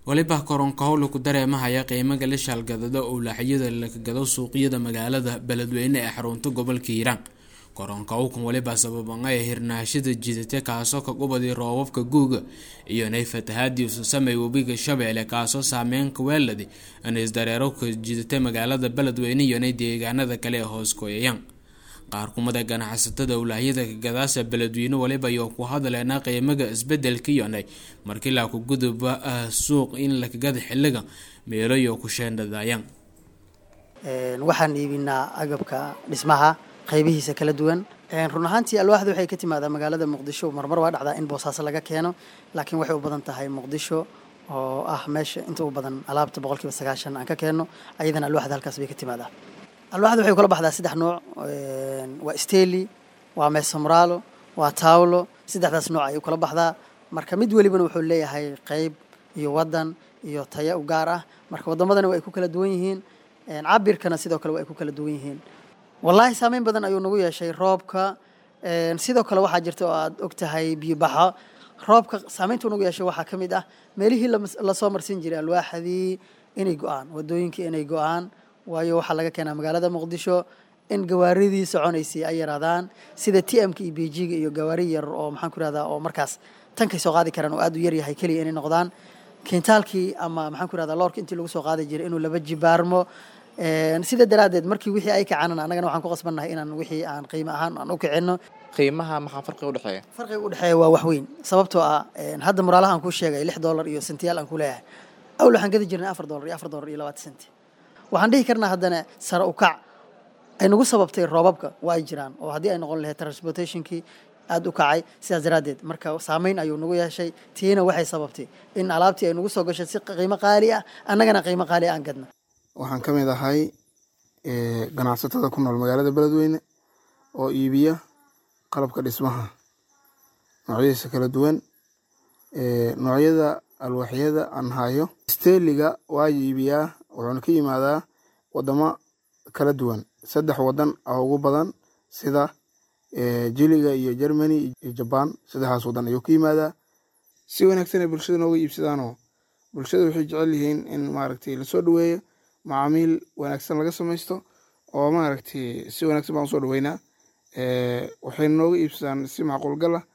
waliba koronkahow laku dareemahaya qiimaga la shaalgadado owlaaxyada laga gado suuqyada magaalada beledweyne ee xarunta gobolka hiiraan koronkawkan waliba sababanga ee hirnaashada jidata kaasoo ka qubadi roobabka guuga iyo nay fatahaadii ususamay webiga shabeelle kaasoo saameyn kaweeladi anisdareero ka jidata magaalada beledweyne iyo nay deegaanada kale ee hoos kooyayaan qaar kumada ganacsatada owlaahyada kagadaasa beledweyne waliba iyo ku hadleena qiimaga isbedelka yonay markii laa ku guduba suuq in lakagada xiliga meelo iyo ku sheendhadayaan waxaan iibinaa agabka dhismaha qaybihiisa kala duwan run ahaantii alwaaxda waxay ka timaadaa magaalada muqdisho marmar waa dhacdaa in boosaaso laga keeno laakiin waxay u badan tahay muqdisho oo ah meesha inta u badan alaabta boqolkiiba sagaashan aan ka keenno ayadana alwaaxda halkaas bay ka timaadaa alwaaxda waxay kula baxdaa saddex nooc waa steli waa meesomraalo waa tawlo saddexdaas nooc ayay kula baxdaa marka mid welibana wuxuu leeyahay qeyb iyo wadan iyo taya u gaar ah marka wadamadana waa ay ku kala duwan yihiin cabirkana sidoo kale waa ay ku kala duwan yihiin wallaahi saameyn badan ayuu nagu yeeshay roobka sidoo kale waxaa jirta oo aad og tahay biyobaxo roobka saameyntuu nagu yeeshay waxaa ka mid ah meelihii lasoo marsin jiray alwaaxdii inay go-aan wadooyinkii inay go-aan waayo waxaa laga keenaa magaalada muqdisho in gawaaridii soconaysay ay yaraadaan sida t m ka iyo bejiga iyo gawaari yar oo maxaan ku irahdaa oo markaas tankay soo qaadi karaan oo aad u yaryahay keliya inay noqdaan kintaalkii ama maxaan ku irahdaa loorka intii lagu soo qaadi jiray inuu laba jibaarmo sida daraaddeed markii wixii ay kacaanan annagana waxaan ku qasbannahay inaan wixii aan qiimo ahaan aan u kicinno qiimaha maxaa farqiga udhexeeya farqiga udhexeeya waa wax weyn sababtoo ah hadda muraalaha aan kuu sheegay lix dollar iyo sentiyaal aan ku leeyahay awl waxaan gadi jirnay afar dollar iyo afar dollar iyo labaatan senti waxaan dhihi karnaa haddana sare u kac ay nagu sababtay roobabka waa ay jiraan oo haddii ay noqon lahayd transportationkii aada u kacay sidaas daraaddeed marka saameyn ayuu nagu yeeshay tiina waxay sababtay in alaabtii ay nagu soo gashay si qiimo qaali ah annagana qiimo qaali aan gadna waxaan ka mid ahay ganacsatada ku nool magaalada beledweyne oo iibiya qalabka dhismaha noocyadiisa kala duwan noocyada alwaaxyada aan hayo steliga waa iibiyaa wuxuuna ka yimaadaa wadamo kala duwan saddex wadan oo ugu badan sida jiliga iyo germany iyo jaban saddexdaas wadan ayuu ka yimaadaa si wanaagsan ay bulshada nooga iibsadaanoo bulshada waxay jecel yihiin in maaragtay lasoo dhaweeyo macaamiil wanaagsan laga samaysto oo maaragtay si wanaagsan baan usoo dhaweynaa waxay nooga iibsadaan si macquulgal ah